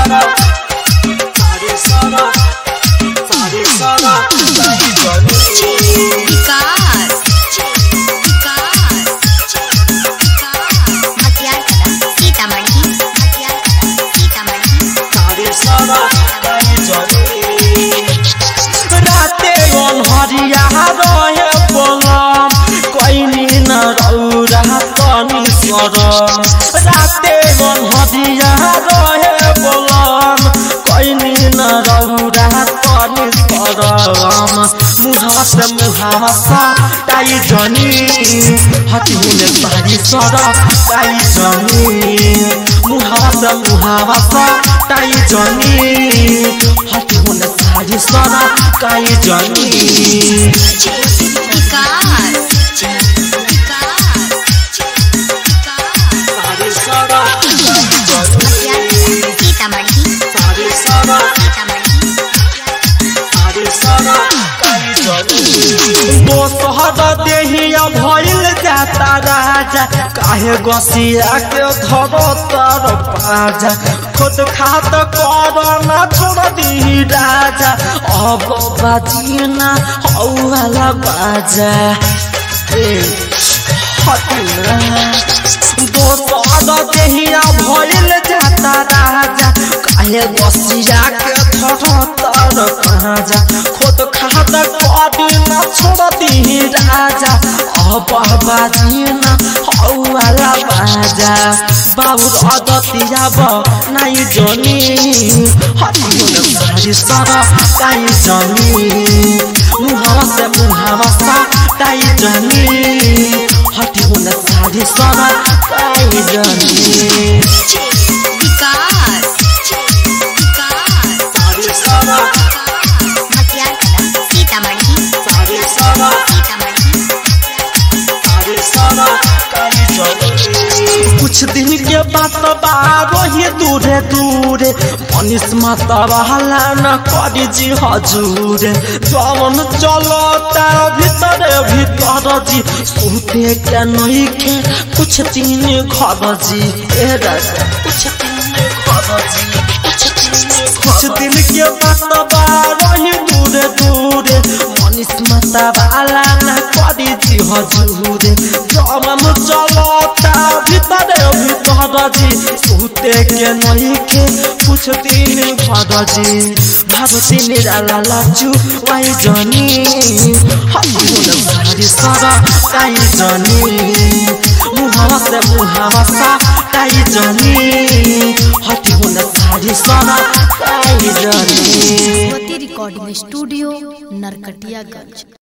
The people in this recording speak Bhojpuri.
सारा सारे सारा सारे सारा काहे जानी विकास विकास मतियार कला सीतामढ़ी मतियार कला सीतामढ़ी सारे सारा काहे जानी राते अनहरिया रहे बलम कैनी न रौरा तनी सरम राते अनहरिया रहे बलम कैनी न रौरा तनी सरम मुहावा से मुहावा सा ताई जनी हटिने सारी सर ताई जनी मुहावा से मुहावा सा ताई जनी हटिने सारी सर ताई जनी विकास सारी सर मतियार कला सीतामढ़ी सारी सर सीतामढ़ी सारी सर ताई जनी दोसहर देहिया भइल जाता राजा काहे गसिया के धरो तर पाजा खुद खात कर न छोड़ दी राजा अब बाजीना हौला बाजा ए हटिना दोसर देहिया भइल जाता राजा काहे गसिया के धरो तर पाजा खुद खात कर न छोड़ दी राजा अब बाजीना हौला बाजा बाबुर अदतिया ब नाइ जनी हटिन सारी सर काइ जनी मुहावा से मुहावा सा काइ जनी हटिन सारी सर काइ जनी विकास सारी सर मतियार कला सीतामढ़ी सारी सर सीतामढ़ी सारी सर काइ जनी कुछ दिन के बात बारो ही दूरे दूरे मनीष माता बहला न करी जी हजूरे जवन चलो तार भीतर भीतर जी सुते के नहीं के कुछ दिन घर जी ए राजा कुछ दिन घर जी कुछ दिन कुछ दिन के बात बारो ही दूरे दूरे मनीष माता बहला न करी जी हजूरे जवन चलो तार भीतर भीतर जी सुते के नहीं के कुछ दिन घर जी भारती निराला लाचु वाई जनी हटिन सारी सर काई जनी मुहावा से मुहावा सा काई जनी हटिन सारी सर काई जनी रिकॉर्डिंग स्टूडियो नरकटियागंज